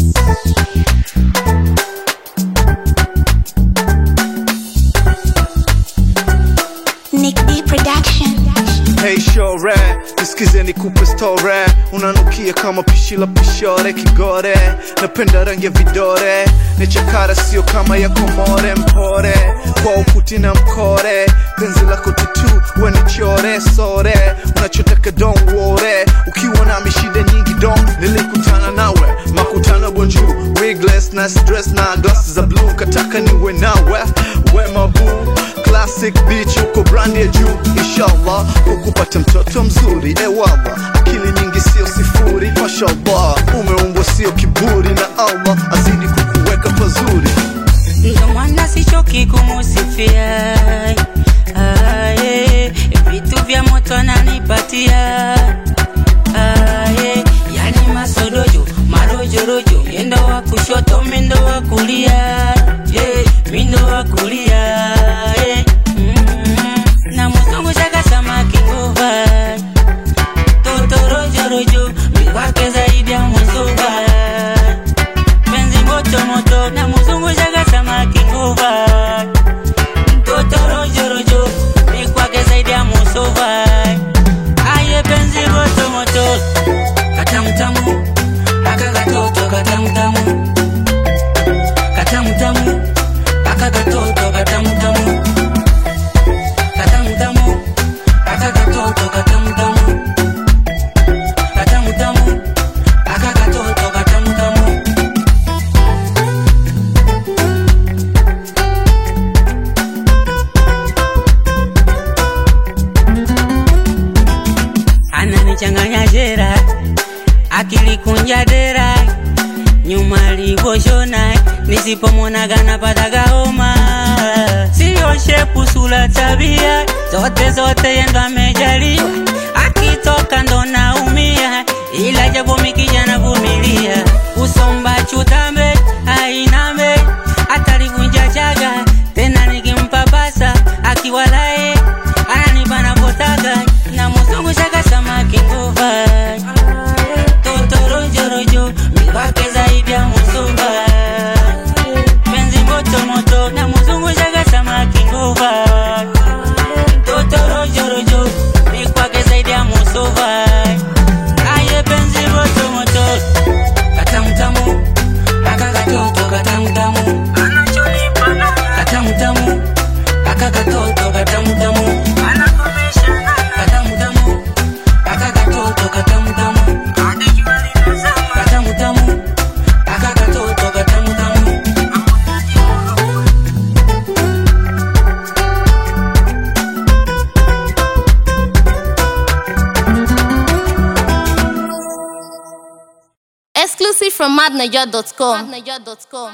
Nick D Production. Hey shore, nisikize nikupe story Unanukia kama pishi la pishore kigore Napenda rangi ya vidore Nechakara sio kama ya komore mpore Kwa ukuti na mkore Penzi lako tutu wenichore sore Unachotaka don't worry Ukiwa na mishida nyingi don't Nilikutana nawe makutano bonju Wigless na stress na glasses za blue Kataka niwe nawe we mabu Classic beach uko brand ya juu Inshallah ukupata mtoto mzuri Ewala akili nyingi sio sifuri Mashallah umeumbwa sio kiburi Na Allah azidi kukuweka pazuri ndo maana sichoki kumusifia aye, vitu vya moto ananipatia aye, yani masodojo marojorojo yendo wa kushoto mindo wa kulia yeah, mindo wa kulia yeah. mm. na muzungu shaka samaki nguva totorojorojo miwake zaidi ya muzuva penzi moto moto na muzungu shaga samaki nguva mtoto rojo rojo ni kwake zaidi ya musova aye penzi moto moto katamtamu aka katoto katamtamu katamtamu aka katoto katamtamu katamtamu aka katoto katamtamu katamtamu aka katoto katamtamu ananichanganya jera akilikunja dera nyuma livoshona nisipomwonaga napataga homa siyo shepu sula tabia zote zote yendo amejaliwa akitoka ndo naumia ila japo mikijana vumilia usomba chutambe ainambe atalivunja chaga tena nikimpapasa akiwalae ananipa napotaga na muzungu shaka samaki nguva totorojorojo miwake zaidi ya musuva penzi moto moto na muzungu shaka samaki nguva totorojorojo mikwake zaidi ya musuva aye penzi moto moto katamtamu aka katoto katamtamu katamtamu aka katoto katamtamu katamtamu aka katoto katamtamu katamtamu aka katoto katamtamu Exclusive from madniger.com.